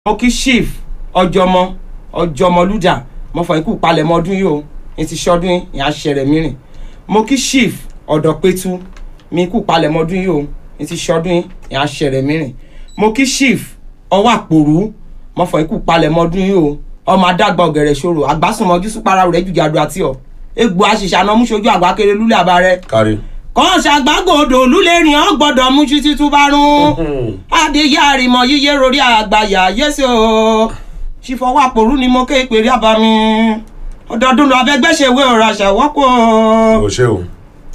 mo kí chief ọjọmọ ọjọmọlúdà mo fọ ikú palẹ̀mọ́ ọdún yìí o ní ti ṣọdún ìyá ṣẹrẹ mìíràn mo kí chief ọ̀dọ̀pẹ̀tù mi ikú palẹ̀mọ́ ọdún yìí o ní ti ṣọdún ìyá ṣẹrẹ mìíràn mo kí chief ọwọ́ àpòrú mo fọ ikú palẹ̀mọ́ ọdún yìí o ọmọ adágbà ọ̀gẹ̀rẹ̀ ṣòro àgbásùnmọ́jú súpara rẹ̀ jùjàdù àti ọ̀ egbò àṣìṣe àná múṣojú àgbà kéré lúlẹ̀ àbárẹ̀ kárí. kàn ṣàgbágòdò lúlẹ̀rìn ọ́ gbọ́dọ̀ mú títí tó bá rún adéyé àrìmọ̀ yíyé rorí àgbàyà yẹ́sẹ̀ o ṣìfọwọ́ àpòrú ni mo ké ìpèrè àbámi ọdọọdún lọ abẹgbẹ́sẹ̀wé ọ̀rọ̀ àṣà wọ́pọ̀ o ṣe o.